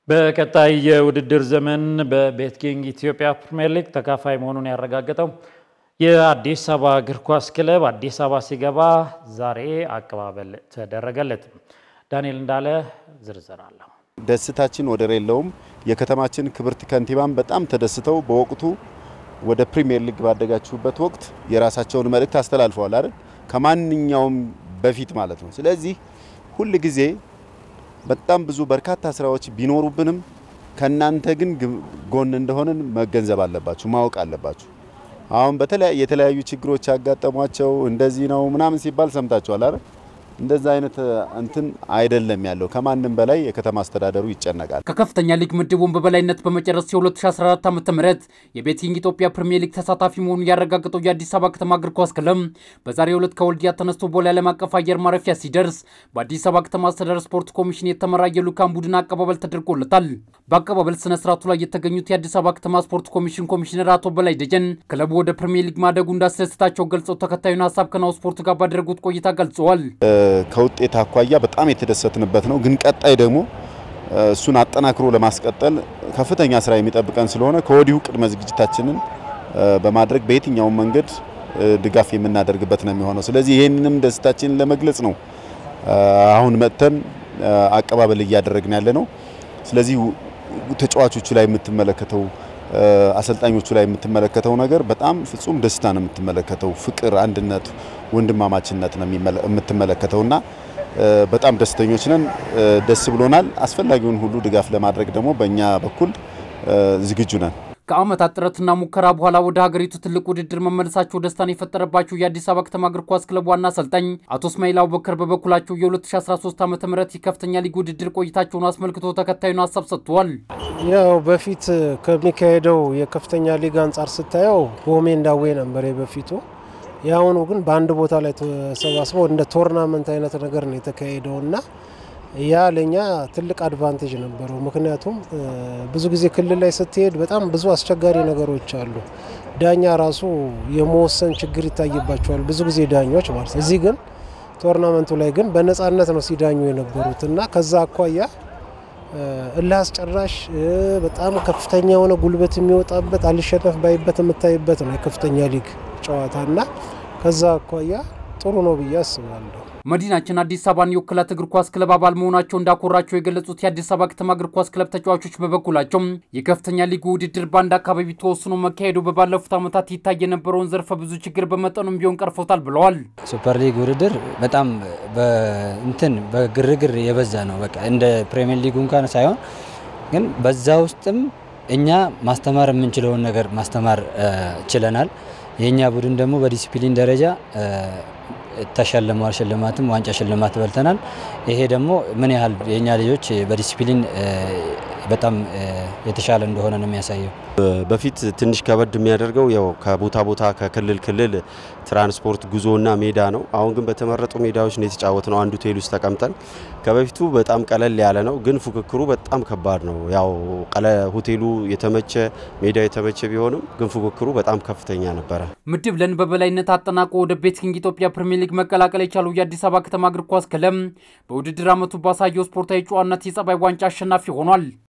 በቀጣይ የውድድር ዘመን በቤትኪንግ ኢትዮጵያ ፕሪምየር ሊግ ተካፋይ መሆኑን ያረጋገጠው የአዲስ አበባ እግር ኳስ ክለብ አዲስ አበባ ሲገባ ዛሬ አቀባበል ተደረገለት። ዳንኤል እንዳለ ዝርዝር አለው። ደስታችን ወደር የለውም። የከተማችን ክብርት ከንቲባም በጣም ተደስተው በወቅቱ ወደ ፕሪሚየር ሊግ ባደጋችሁበት ወቅት የራሳቸውን መልእክት አስተላልፈዋል አይደል? ከማንኛውም በፊት ማለት ነው። ስለዚህ ሁል ጊዜ በጣም ብዙ በርካታ ስራዎች ቢኖሩብንም ከናንተ ግን ጎን እንደሆንን መገንዘብ አለባችሁ፣ ማወቅ አለባችሁ። አሁን በተለያየ የተለያዩ ችግሮች ያጋጠሟቸው እንደዚህ ነው ምናምን ሲባል ሰምታችኋል አይደል? እንደዛ አይነት እንትን አይደለም ያለው። ከማንም በላይ የከተማ አስተዳደሩ ይጨነቃል። ከከፍተኛ ሊግ ምድቡን በበላይነት በመጨረስ የ2014 ዓ ም የቤትኪንግ ኢትዮጵያ ፕሪሚየር ሊግ ተሳታፊ መሆኑን ያረጋገጠው የአዲስ አበባ ከተማ እግር ኳስ ክለብ በዛሬው ዕለት ከወልዲያ ተነስቶ ቦሌ ዓለም አቀፍ አየር ማረፊያ ሲደርስ በአዲስ አበባ ከተማ አስተዳደር ስፖርት ኮሚሽን የተመራ የልዑካን ቡድን አቀባበል ተደርጎለታል። በአቀባበል ስነ ስርዓቱ ላይ የተገኙት የአዲስ አበባ ከተማ ስፖርት ኮሚሽን ኮሚሽነር አቶ በላይ ደጀን ክለቡ ወደ ፕሪሚየር ሊግ ማደጉ እንዳስደስታቸው ገልጸው ተከታዩን ሀሳብ ከናሁ ስፖርት ጋር ባደረጉት ቆይታ ገልጸዋል። ከውጤት አኳያ በጣም የተደሰትንበት ነው። ግን ቀጣይ ደግሞ እሱን አጠናክሮ ለማስቀጠል ከፍተኛ ስራ የሚጠብቀን ስለሆነ ከወዲሁ ቅድመ ዝግጅታችንን በማድረግ በየትኛውም መንገድ ድጋፍ የምናደርግበት ነው የሚሆነው። ስለዚህ ይህንንም ደስታችንን ለመግለጽ ነው አሁን መጥተን አቀባበል እያደረግን ያለ ነው። ስለዚህ ተጫዋቾቹ ላይ የምትመለከተው አሰልጣኞቹ ላይ የምትመለከተው ነገር በጣም ፍጹም ደስታ ነው የምትመለከተው። ፍቅር፣ አንድነት፣ ወንድማማችነት ነው የምትመለከተውና በጣም ደስተኞች ነን። ደስ ብሎናል። አስፈላጊውን ሁሉ ድጋፍ ለማድረግ ደግሞ በእኛ በኩል ዝግጁ ነን። ከዓመታት ጥረትና ሙከራ በኋላ ወደ ሀገሪቱ ትልቅ ውድድር መመለሳቸው ደስታን የፈጠረባቸው የአዲስ አበባ ከተማ እግር ኳስ ክለብ ዋና አሰልጣኝ አቶ እስማኤል አቡበከር በበኩላቸው የ2013 ዓ ም የከፍተኛ ሊግ ውድድር ቆይታቸውን አስመልክቶ ተከታዩን ሀሳብ ሰጥተዋል። ያው በፊት ከሚካሄደው የከፍተኛ ሊግ አንጻር ስታየው በሜዳ ዌ ነበር የበፊቱ። የአሁኑ ግን በአንድ ቦታ ላይ ተሰባስበው እንደ ቶርናመንት አይነት ነገር ነው የተካሄደው እና ያ ለኛ ትልቅ አድቫንቴጅ ነበረው። ምክንያቱም ብዙ ጊዜ ክልል ላይ ስትሄድ በጣም ብዙ አስቸጋሪ ነገሮች አሉ። ዳኛ ራሱ የመወሰን ችግር ይታይባቸዋል ብዙ ጊዜ ዳኞች ማለት። እዚህ ግን ቶርናመንቱ ላይ ግን በነፃነት ነው ሲዳኙ የነበሩት እና ከዛ አኳያ እልህ አስጨራሽ በጣም ከፍተኛ የሆነ ጉልበት የሚወጣበት አልሸነፍ ባይበት የምታይበት ነው የከፍተኛ ሊግ ጨዋታ እና ከዛ አኳያ ጥሩ ነው ብዬ አስባለሁ። መዲናችን አዲስ አበባን የወክላት እግር ኳስ ክለብ አባል መሆናቸው እንዳኮራቸው የገለጹት የአዲስ አበባ ከተማ እግር ኳስ ክለብ ተጫዋቾች በበኩላቸው የከፍተኛ ሊግ ውድድር በአንድ አካባቢ ተወስኖ መካሄዱ በባለፉት ዓመታት ይታይ የነበረውን ዘርፈ ብዙ ችግር በመጠኑም ቢሆን ቀርፎታል ብለዋል። ሱፐር ሊግ ውድድር በጣም እንትን በግርግር የበዛ ነው። በቃ እንደ ፕሪሚየር ሊጉ እንኳን ሳይሆን ግን በዛ ውስጥም እኛ ማስተማር የምንችለውን ነገር ማስተማር ችለናል። የእኛ ቡድን ደግሞ በዲሲፕሊን ደረጃ ተሸልመዋል። ሽልማትም ዋንጫ ሽልማት በልተናል። ይሄ ደግሞ ምን ያህል የእኛ ልጆች በዲሲፕሊን በጣም የተሻለ እንደሆነ ነው የሚያሳየው። በፊት ትንሽ ከበድ የሚያደርገው ያው ከቦታ ቦታ ከክልል ክልል ትራንስፖርት ጉዞና ሜዳ ነው። አሁን ግን በተመረጡ ሜዳዎች ነው የተጫወት ነው። አንዱ ሆቴል ውስጥ ተቀምጠን ከበፊቱ በጣም ቀለል ያለ ነው፣ ግን ፉክክሩ በጣም ከባድ ነው። ያው ሆቴሉ የተመቸ ሜዳው የተመቸ ቢሆንም ግን ፉክክሩ በጣም ከፍተኛ ነበረ። ምድብ ለን በበላይነት አጠናቆ ወደ ቤትኪንግ ኢትዮጵያ ፕሪሚየር ሊግ መቀላቀል የቻለው የአዲስ አበባ ከተማ እግር ኳስ ክለብ በውድድር ዓመቱ ባሳየው ስፖርታዊ ጨዋነት የጸባይ ዋንጫ አሸናፊ ሆኗል።